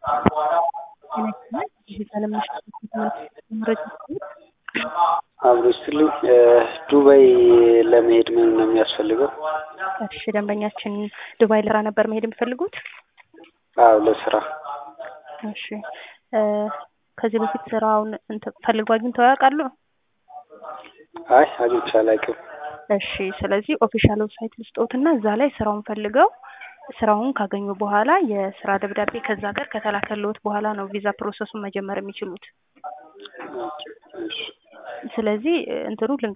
አብሮ ይስጥልኝ። ዱባይ ለመሄድ ምን ነው የሚያስፈልገው? እሺ ደንበኛችን ዱባይ ለስራ ነበር መሄድ የሚፈልጉት? አዎ ለስራ። እሺ ከዚህ በፊት ስራውን እንትን ፈልገው አግኝተው ያውቃሉ? አይ አግኝቼ አላውቅም። እሺ ስለዚህ ኦፊሻል ዌብሳይት ልስጦትና እዛ ላይ ስራውን ፈልገው ስራውን ካገኙ በኋላ የስራ ደብዳቤ ከዛ ሀገር ከተላከልዎት በኋላ ነው ቪዛ ፕሮሰሱን መጀመር የሚችሉት። እሺ ስለዚህ እንትኑ